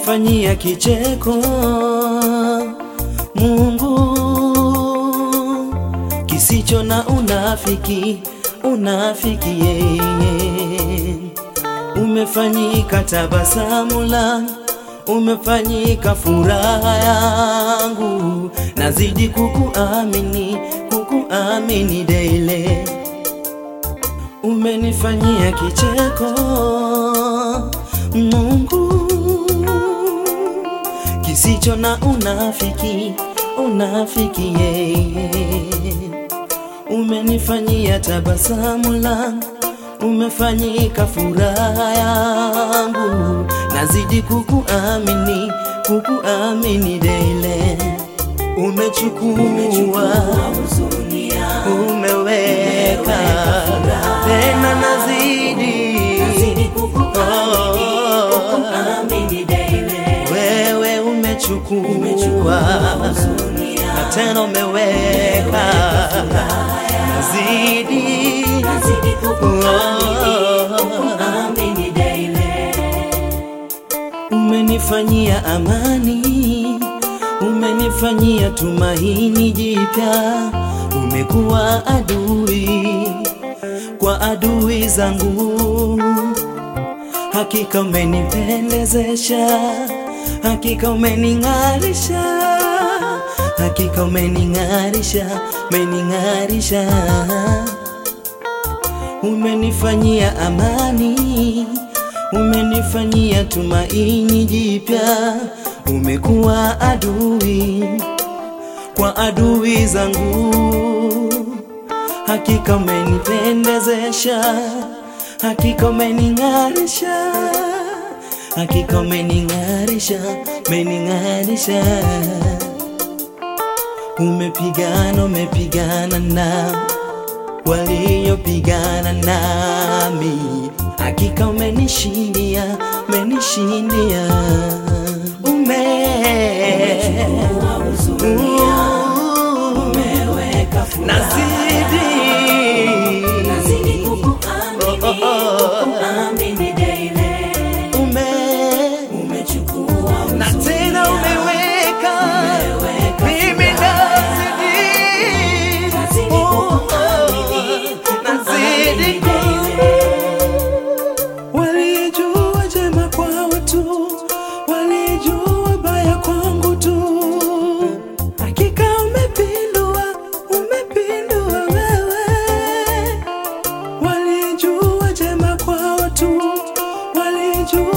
umenifanyia kicheko Mungu, kisicho na unafiki, unafiki yeye. Umefanyika tabasamu langu, umefanyika furaha yangu, nazidi kukuamini, kukuamini daily. Umenifanyia kicheko Mungu, kisicho na unafiki, unafiki yeye. Umenifanyia tabasamu langu, umefanyika furaha yangu, nazidi kukuamini, kukuamini daily. Umechukua huzuni yangu, umeweka tena nazidi nazidi kukuamini, kukuamini daily. wewe umechukua Huzuni yangu, na tena umeweka nazidi nazidi kukuamini, kukuamini daily. umenifanyia amani umenifanyia tumaini jipya umekuwa adui kwa adui zangu hakika umenipendezesha hakika umening'arisha hakika umening'arisha umening'arisha umenifanyia amani umenifanyia tumaini jipya umekuwa adui kwa adui zangu hakika umenipendezesha hakika umening'arisha hakika umening'arisha umening'arisha umepigana umepigana na waliopigana nami hakika umenishindia umenishindia ume Umechukua huzuni yangu, umeweka furaha nazidi nazidi kukuamini, kukuamini daily. ume Umechukua na huzuni tena yangu, umeweka umeweka mimi nazidi nazidi Oh, oh, kukuamini, nazidi kukuamini daily. Walijua jema kwa watu, walijua baya kwangu tu. Hakika umepindua, umepindua wewe. Walijua jema kwa watu, walijua